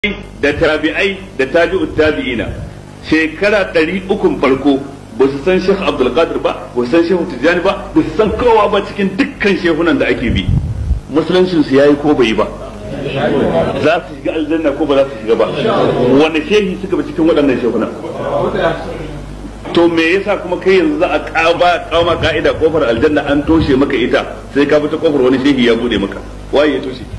da tabi'ai da tabi'ut tabi'ina shekara ɗari ukun farko ba su san Sheikh Abdul Qadir ba ba su san Sheikh Tijjani ba ba su san kowa ba cikin dukkan shehunan da ake bi musuluncin su yayi ko bai yi ba za su shiga aljanna ko ba za su shiga ba wani shehi suka bi cikin waɗannan shehunan to me yasa kuma kai yanzu za a kaba kama ka'ida kofar aljanna an toshe maka ita sai ka bi ta kofar wani shehi ya bude maka waye ya toshe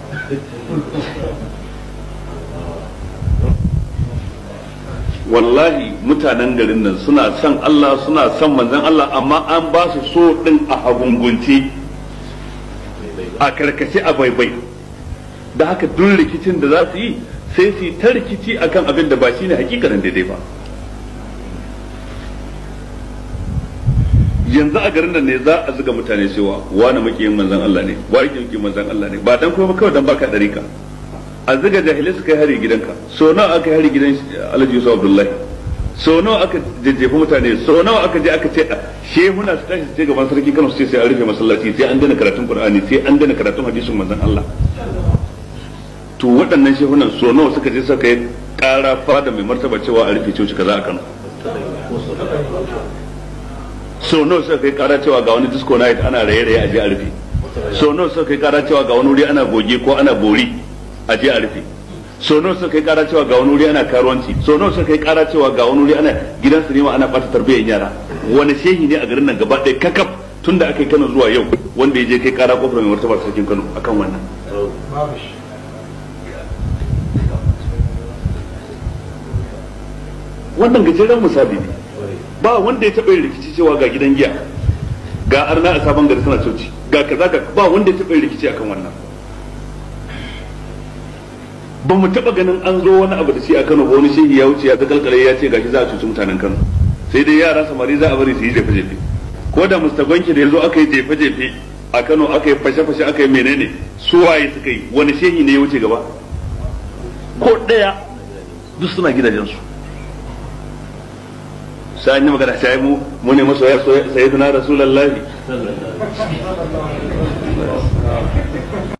wallahi mutanen garin nan suna son Allah suna son manzon Allah amma an ba su so din a hagungunci a karkace a baibai da haka duk rikicin da za su yi sai su yi ta rikici akan abin da ba shi ne hakikanin daidai ba yanzu a garin nan ne za a zuga mutane cewa wani makiyin manzon Allah ne wani makiyin manzon Allah ne ba dan kuma kawai dan baka dariƙa a ziga jahilai suka yi hari gidanka so nawa aka yi hari gidan alhaji yusuf abdullahi so nawa aka jajjefi mutane so nawa aka je aka ce shehuna su tashi ce gaban sarki kano su ce sai an rufe masallaci sai an daina karatun qur'ani sai an daina karatun hadisin manzon Allah to waɗannan shehunan so nawa suka je suka yi ƙara fada mai martaba cewa a rufe coci kaza a Kano so nawa suka kai ƙara cewa ga wani disco night ana raye-raye a je a rufe so nawa suka kai ƙara cewa ga wani wuri ana goge ko ana bori a je a rufe so nawa suka kai kara cewa ga wani wuri ana karuwanci so nawa suka kai kara cewa ga wani wuri ana gidan sinima ana bata tarbiyyar yara wani shehi ne a garin nan gaba ɗaya kakaf tun da aka yi kano zuwa yau wanda ya je kai kara kofar mai martaba sarkin kano akan wannan wannan gajeren misali ne ba wanda ya taɓa yin rikici cewa ga gidan giya ga arna a sabon gari suna coci ga kaza ga ba wanda ya taɓa yin rikici akan wannan ba mu taba ganin an zo wani abu da shi a Kano ba wani shehi ya wuce ya ga kalkale ya ce gashi za a cuci mutanen Kano sai dai yara samari za a bari su yi jefe jefe ko da mustagonki da yazo aka yi jefe jefe a Kano aka yi fashe fashe aka yi menene su waye suka yi wani shehi ne ya wuce gaba ko daya duk suna gidajen su sai an yi magana sai mu mu ne masoya sayyidina rasulullahi